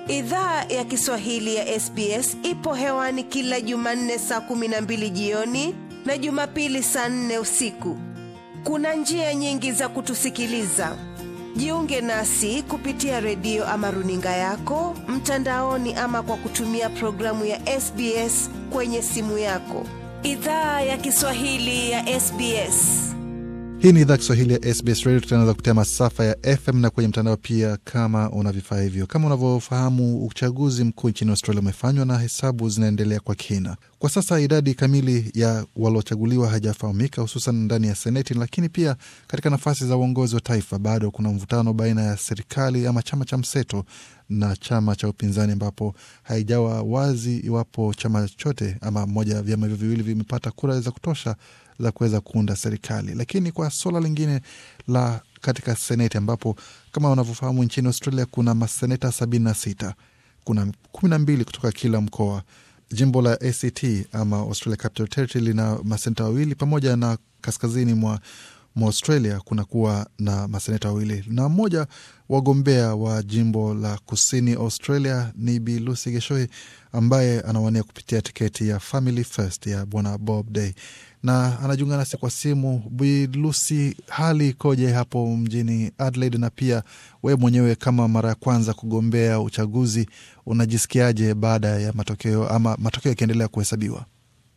Idhaa ya Kiswahili ya SBS ipo hewani kila Jumanne saa kumi na mbili jioni na Jumapili saa nne usiku. Kuna njia nyingi za kutusikiliza. Jiunge nasi kupitia redio ama runinga yako mtandaoni, ama kwa kutumia programu ya SBS kwenye simu yako. Idhaa ya Kiswahili ya SBS. Hii ni idhaa Kiswahili ya SBS Radio. Tutaanza kupitia masafa ya FM na kwenye mtandao pia, kama una vifaa hivyo. Kama unavyofahamu, uchaguzi mkuu nchini Australia umefanywa na hesabu zinaendelea kwa kina. Kwa sasa idadi kamili ya waliochaguliwa haijafahamika, hususan ndani ya Seneti, lakini pia katika nafasi za uongozi wa taifa bado kuna mvutano baina ya serikali ama chama cha mseto na chama cha upinzani, ambapo haijawa wazi iwapo chama chote ama moja ya vyama hivyo viwili vimepata kura za kutosha za kuweza kuunda serikali. Lakini kwa suala lingine la katika seneti, ambapo kama unavyofahamu nchini Australia kuna maseneta sabini na sita, kuna kumi na mbili kutoka kila mkoa. Jimbo la ACT ama Australia Capital Territory lina maseneta wawili pamoja na kaskazini mwa mwa Australia kunakuwa na maseneta wawili na mmoja wagombea wa jimbo la kusini Australia ni Bi Lucy Geshoi ambaye anawania kupitia tiketi ya Family First ya bwana Bob Day na anajiunga nasi kwa simu. Bi Lucy, hali ikoje hapo mjini Adelaide? Na pia wewe mwenyewe kama mara ya kwanza kugombea uchaguzi, unajisikiaje baada ya matokeo ama matokeo yakiendelea kuhesabiwa?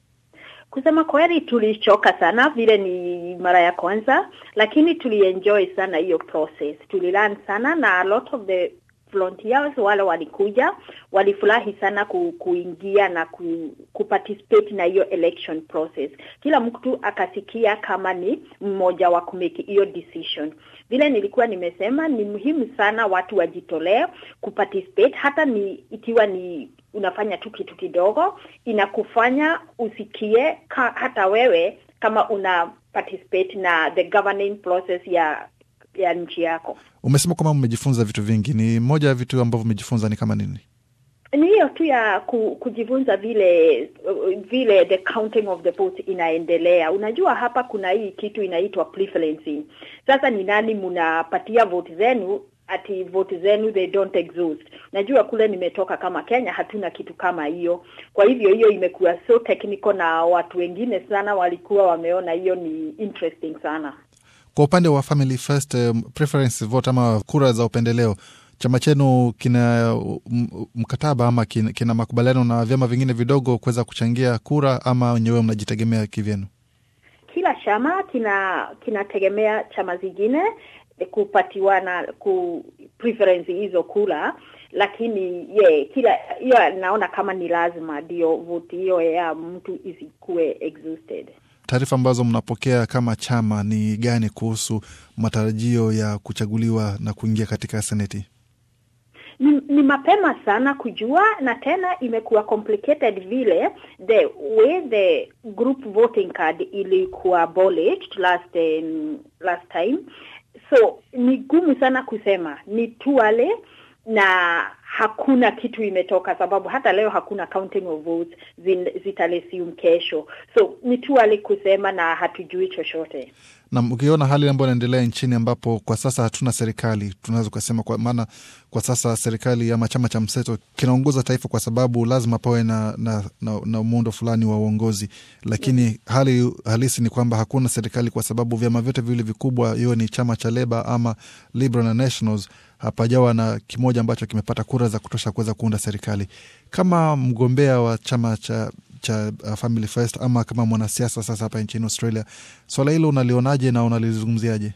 Kusema kweli tulichoka sana vile ni mara ya kwanza, lakini tulienjoy sana hiyo process, tulilearn sana na a lot of the volunteers wale walikuja walifurahi sana ku, kuingia na ku, kuparticipate na hiyo election process. Kila mtu akasikia kama ni mmoja wa kumake hiyo decision. Vile nilikuwa nimesema, ni muhimu sana watu wajitolee kuparticipate, hata ni ikiwa ni unafanya tu kitu kidogo, inakufanya usikie ka, hata wewe kama una participate na the governing process ya ya nchi yako. Umesema kwamba mmejifunza vitu vingi, ni moja ya vitu ambavyo umejifunza ni kama nini? Ni hiyo tu ya ku, kujifunza vile vile the counting of the votes inaendelea. Unajua hapa kuna hii kitu inaitwa preferencing. Sasa ni nani mnapatia vote zenu ati vote zenu they don't exhaust. Najua kule nimetoka kama Kenya hatuna kitu kama hiyo. Kwa hivyo hiyo imekuwa so technical na watu wengine sana walikuwa wameona hiyo ni interesting sana. Kwa upande wa Family First um, preference vote ama kura za upendeleo, chama chenu kina mkataba ama kina, kina makubaliano na vyama vingine vidogo kuweza kuchangia kura ama wenyewe mnajitegemea kivyenu? Kila chama kina kinategemea chama zingine kupatiwa na ku preference hizo kura, lakini ye kila hiyo naona kama ni lazima ndio vote hiyo ya mtu isikuwe exhausted. Taarifa ambazo mnapokea kama chama ni gani kuhusu matarajio ya kuchaguliwa na kuingia katika seneti? Ni, ni mapema sana kujua, na tena imekuwa complicated vile the way the group voting card ilikuwa abolished last um, last time, so ni gumu sana kusema ni tuale na hakuna kitu imetoka, sababu hata leo hakuna counting of votes zitalesium kesho, so ni tu ali kusema na hatujui chochote. Na ukiona hali ambayo inaendelea nchini, ambapo kwa sasa hatuna serikali, tunaweza ukasema, kwa maana kwa sasa serikali ama chama cha mseto kinaongoza taifa, kwa sababu lazima pawe na, na, na, na muundo fulani wa uongozi, lakini mm, hali halisi ni kwamba hakuna serikali, kwa sababu vyama vyote viwili vikubwa, hiyo ni chama cha Leba ama Liberal na Nationals hapajawa na kimoja ambacho kimepata kura za kutosha kuweza kuunda serikali. Kama mgombea wa chama cha cha uh, Family First ama kama mwanasiasa sasa hapa nchini Australia, swala hilo unalionaje na unalizungumziaje?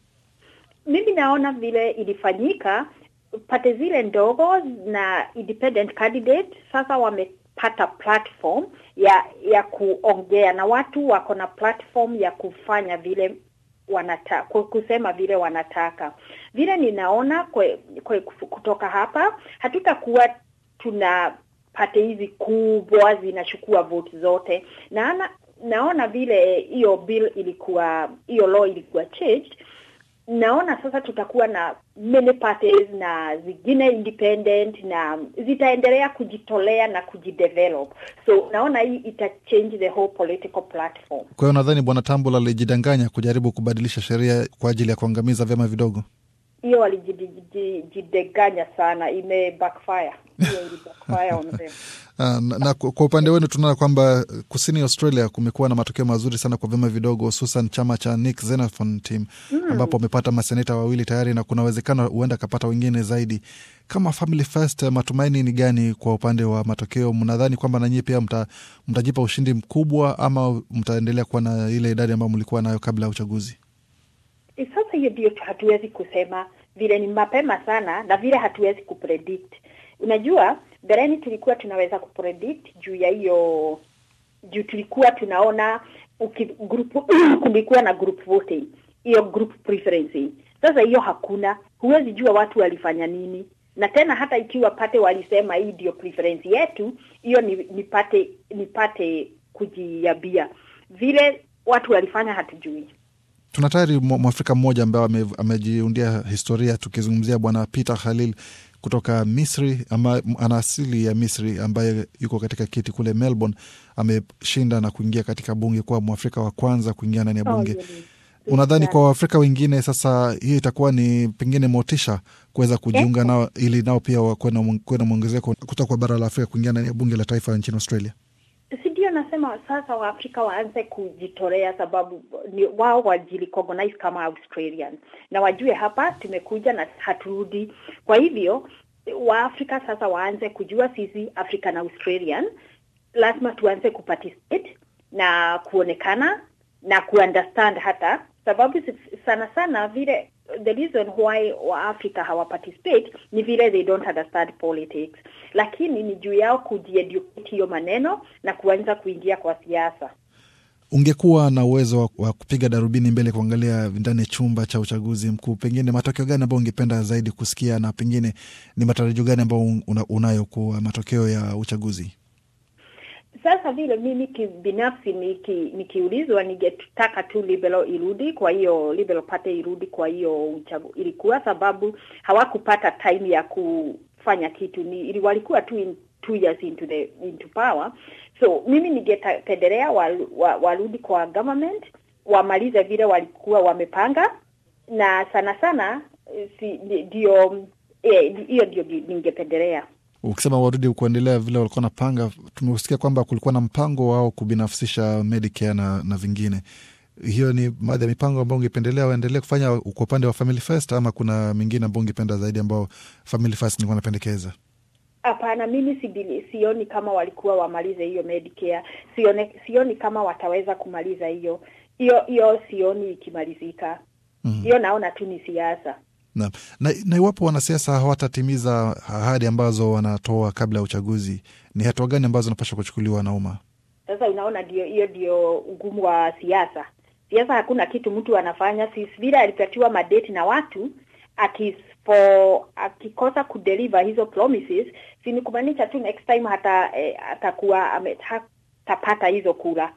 Mimi naona vile ilifanyika, pate zile ndogo na independent candidate sasa wamepata platform ya ya kuongea na watu, wako na platform ya kufanya vile wanata, kusema vile wanataka. Vile ninaona kwe, kwe, kutoka hapa hatutakuwa tuna pate hizi kubwa zinachukua vote zote. Naona naona vile hiyo bill ilikuwa hiyo law ilikuwa changed. Naona sasa tutakuwa na many parties na zingine independent na zitaendelea kujitolea na kujidevelop, so naona hii ita change the whole political platform. Kwa hiyo nadhani Bwana Tambula alijidanganya kujaribu kubadilisha sheria kwa ajili ya kuangamiza vyama vidogo. hiyo walijideganya sana, ime backfire hiyo ili backfire on them. Uh, na, na kwa upande wenu tunaona kwamba kusini Australia kumekuwa na matokeo mazuri sana kwa vyama vidogo, hususan chama cha Nick Xenophon team mm, ambapo wamepata maseneta wawili tayari na kuna uwezekano huenda akapata wengine zaidi. Kama Family First, matumaini ni gani kwa upande wa matokeo? Mnadhani kwamba nanyi pia mta, mtajipa ushindi mkubwa ama mtaendelea kuwa na ile idadi ambayo mlikuwa nayo kabla ya uchaguzi? Sasa hiyo ndio hatuwezi kusema, vile ni mapema sana na vile hatuwezi kupredict. Unajua, mbeleni tulikuwa tunaweza kupredict juu ya hiyo, juu tulikuwa tunaona uki, group kulikuwa na group voting, hiyo group preference. Sasa hiyo hakuna, huwezi jua watu walifanya nini, na tena hata ikiwa pate walisema hii ndio preference yetu, hiyo ni nipate nipate kujiambia vile watu walifanya, hatujui. Tuna tayari mwafrika mmoja ambaye amejiundia historia, tukizungumzia Bwana Peter Khalil kutoka Misri ama ana asili ya Misri ambaye yuko katika kiti kule Melbourne. Ameshinda na kuingia katika bunge kuwa mwafrika wa kwanza kuingia ndani ya bunge. Oh, unadhani kwa waafrika wengine sasa hiyo itakuwa ni pengine motisha kuweza kujiunga nao ili nao pia kuwe na mwongezeko kutoka kwa bara la Afrika kuingia ndani ya bunge la taifa nchini Australia? Si ndio nasema sasa Waafrika waanze kujitolea, sababu ni wao wajirecognize kama Australian na wajue hapa tumekuja na haturudi. Kwa hivyo Waafrika sasa waanze kujua sisi African Australian lazima tuanze kuparticipate na kuonekana na kuunderstand hata sababu sana sana vile the reason why Waafrika hawaparticipate ni vile they don't understand politics, lakini ni juu yao kujieducate hiyo maneno na kuanza kuingia kwa siasa. Ungekuwa na uwezo wa, wa kupiga darubini mbele kuangalia ndani ya chumba cha uchaguzi mkuu, pengine matokeo gani ambayo ungependa zaidi kusikia, na pengine ni matarajio gani ambayo una, unayo kwa matokeo ya uchaguzi? Sasa vile mimi kibinafsi niki, nikiulizwa ningetaka tu Liberal irudi, kwa hiyo Liberal Party irudi. Kwa hiyo uchagu, ilikuwa sababu hawakupata time ya kufanya kitu, ni ili walikuwa tu in two years into the into power. So mimi ningependelea warudi wa, wa kwa government wamalize vile walikuwa wamepanga, na sana sana si ndio hiyo, ndio ningependelea Ukisema warudi kuendelea vile walikuwa napanga, tumesikia kwamba kulikuwa na mpango wao kubinafsisha Medicare na, na vingine. Hiyo ni baadhi ya mipango ambayo ungependelea waendelee kufanya kwa upande wa Family First, ama kuna mingine ambao ungependa zaidi ambao Family First nilikuwa napendekeza? Hapana, mimi sibili, sioni kama walikuwa wamalize hiyo Medicare. Sione, sioni kama wataweza kumaliza hiyo hiyo hiyo, sioni ikimalizika hiyo. mm-hmm. Naona tu ni siasa na, na, na iwapo wanasiasa hawatatimiza ahadi ambazo wanatoa kabla ya uchaguzi, ni hatua gani ambazo zinapaswa kuchukuliwa na umma? Sasa unaona, ndio hiyo ndio ugumu wa siasa. Siasa hakuna kitu mtu anafanya, si vile alipatiwa madeti na watu akispo, akikosa kudeliver hizo promises, si ni kumaanisha tu next time hata eh, atakuwa hatapata hizo kura.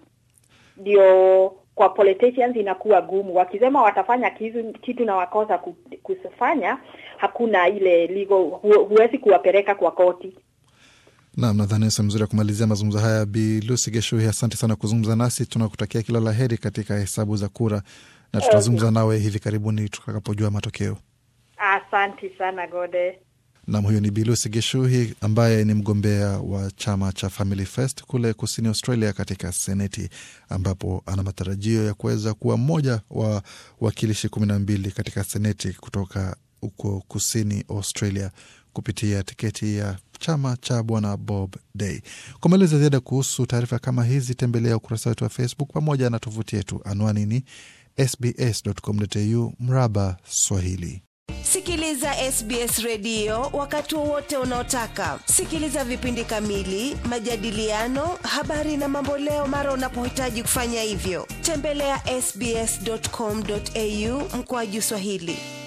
Ndio kwa politicians inakuwa gumu, wakisema watafanya kitu, kitu na wakosa kufanya, hakuna ile legal, hu, huwezi kuwapeleka kwa koti. Naam, nadhani sehemu mzuri ya kumalizia mazungumzo haya. Bi Lucy Geshuhi, asante sana kuzungumza nasi. Tunakutakia kila la heri katika hesabu za kura na tutazungumza nawe hivi karibuni tutakapojua matokeo. Asante sana Gode. Nam, huyo ni Bilusi Geshuhi ambaye ni mgombea wa chama cha Family First kule kusini Australia katika Seneti, ambapo ana matarajio ya kuweza kuwa mmoja wa wakilishi kumi na mbili katika Seneti kutoka huko kusini Australia kupitia tiketi ya chama cha bwana Bob Day. Kwa maelezo ziada kuhusu taarifa kama hizi, tembelea ukurasa wetu wa Facebook pamoja na tovuti yetu. Anwani ni sbs.com.au mraba Swahili. Sikiliza SBS redio wakati wowote unaotaka. Sikiliza vipindi kamili, majadiliano, habari na mamboleo mara unapohitaji kufanya hivyo. Tembelea sbs.com.au mkoaju Swahili.